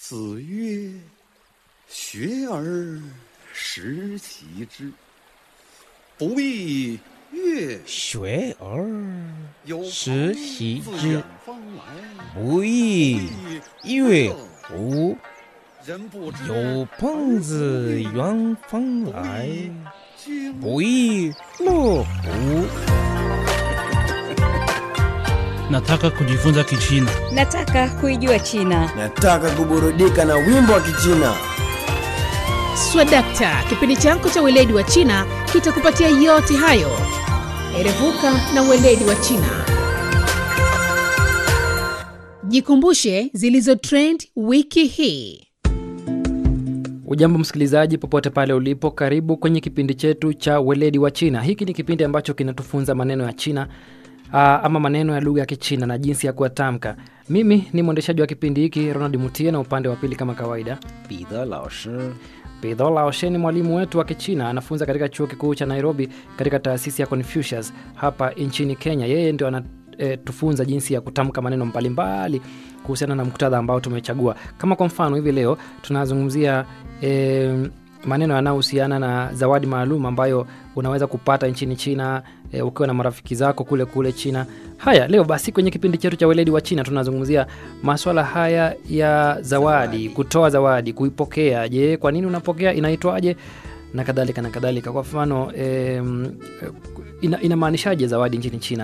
子曰：“学而时习之，不亦乐学而有时朋习自之远方来， 不亦乐乎？ 人不知有朋自远方来， 君不亦乐乎？ Nataka kujifunza Kichina. Nataka kuijua China. Nataka kuburudika na wimbo wa Kichina. Swadakta, kipindi chako cha weledi wa China kitakupatia yote hayo. Erevuka na weledi wa China. Jikumbushe zilizo trend wiki hii. Ujambo msikilizaji, popote pale ulipo, karibu kwenye kipindi chetu cha weledi wa China. Hiki ni kipindi ambacho kinatufunza maneno ya China aa, ama maneno ya lugha ya Kichina na jinsi ya kuyatamka. Mimi ni mwendeshaji wa kipindi hiki Ronald Mutie, na upande wa pili kama kawaida 彼得老师 Pidho Laoshe ni mwalimu wetu wa Kichina, anafunza katika chuo kikuu cha Nairobi katika taasisi ya Confucius hapa nchini Kenya. Yeye ndio anatufunza jinsi ya kutamka maneno mbalimbali kuhusiana na muktadha ambao tumechagua. Kama kwa mfano hivi leo tunazungumzia e, maneno yanayohusiana na zawadi maalum ambayo unaweza kupata nchini China e, ukiwa na marafiki zako kule kule China. Haya, leo basi kwenye kipindi chetu cha weledi wa China tunazungumzia maswala haya ya zawadi, kutoa zawadi, kuipokea. Je, kwa nini unapokea? Inaitwaje? na kadhalika na kadhalika. Kwa mfano e, inamaanishaje zawadi nchini China?